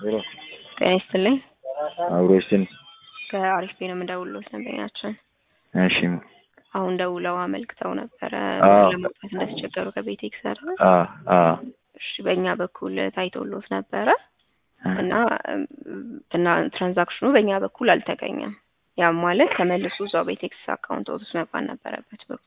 ሄሎ ጤና ይስጥልኝ። አብሮ ይስጥልኝ። ከአሪፍ ቤት ነው የምደውልልዎት ደንበኛችን እሺ አሁን ደውለው አመልክተው ነበረ አዎ። ለመውጣት እንደተቸገሩ ከቤት ይክሰር አ አ እሺ በእኛ በኩል ታይቶልዎት ነበረ እና እና ትራንዛክሽኑ በእኛ በኩል አልተገኘም። ያም ማለት ተመልሶ እዛው ቤቴክስ አካውንት ውስጥ መግባት ነበረበት ብሩ።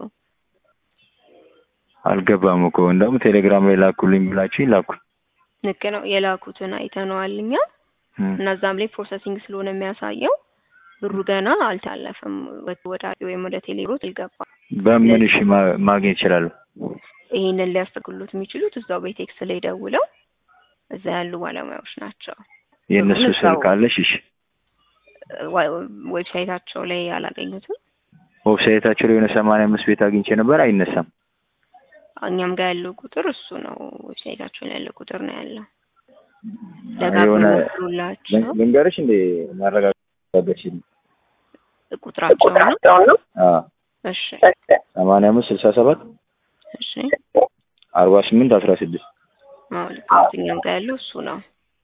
አልገባም እኮ እንደውም ቴሌግራም ላይ ላኩልኝ ብላችሁ ላኩ። ልክ ነው የላኩትን አይተነዋል እኛ እና እዛም ላይ ፕሮሰሲንግ ስለሆነ የሚያሳየው ብሩ ገና አልታለፈም ወደ ወይም ወደ ቴሌብሮት አልገባም። በምን እሺ ማ- ማግኘት ይችላሉ? ይህንን ሊያስተግሉት የሚችሉት እዛው ቤቴክስ ላይ ደውለው እዛ ያሉ ባለሙያዎች ናቸው። የእነሱ እዛው- ስልክ አለሽ? እሺ ዋ- ዌብሳይታቸው ላይ አላገኙትም። ዌብሳይታቸው ላይ የሆነ ሰማንያ አምስት ቤት አግኝቼ ነበር፣ አይነሳም። እኛም ጋር ያለው ቁጥር እሱ ነው። ዌብሳይታቸው ላይ ያለው ቁጥር ነው ያለው። የሆነ ደጋግሞ ሞክሩላቸው። ልንገርሽ እንደ ማረጋገጥ ቁጥራቸው ነው። እሺ ሰማንያ አምስት ስልሳ ሰባት እሺ። አርባ ስምንት አስራ ስድስት አዎ ልክ ነው። እኛም ጋር ያለው እሱ ነው።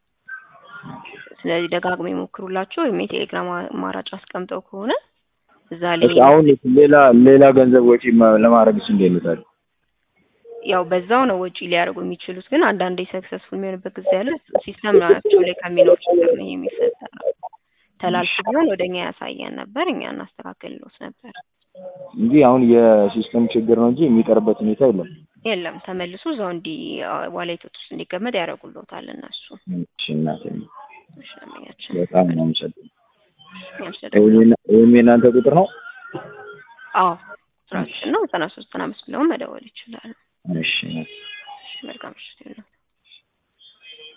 ስለዚህ ደጋግሞ ይሞክሩላቸው። ወይም የቴሌግራም አማራጭ አስቀምጠው ከሆነ እዛ ላይ አሁን ሌላ ሌላ ገንዘብ ወጪ ማ- ለማድረግስ እንዴት ነው ታዲያ? ያው በዛው ነው ወጪ ሊያደርጉ የሚችሉት። ግን አንዳንዴ ሰክሰስፉል የሚሆንበት ጊዜ ያለ ሲስተም ናቸው ላይ ከሚኖር ችግር ነው ይሄ የሚፈጠረው። ተላልፎ ቢሆን ወደ እኛ ያሳየን ነበር፣ እኛ እናስተካክልሎት ነበር። እንጂ አሁን የሲስተም ችግር ነው እንጂ የሚቀርበት ሁኔታ የለም። የለም ተመልሶ እዛው እንዲ ዋሌቶች ውስጥ እንዲቀመጥ ያደርጉልዎታል እነሱ። እሺ እናቴ እሺ ደንበኛችን በጣም ነው የምሰጠው። እኛም ስለደወሉ ይህም የእናንተ ቁጥር ነው? አዎ ቁጥራችን ነው ዘጠና ሶስት ዘጠና አምስት ብለውን መደወል ይችላሉ። እሺ እሺ መልካም ምሽት ይሁን።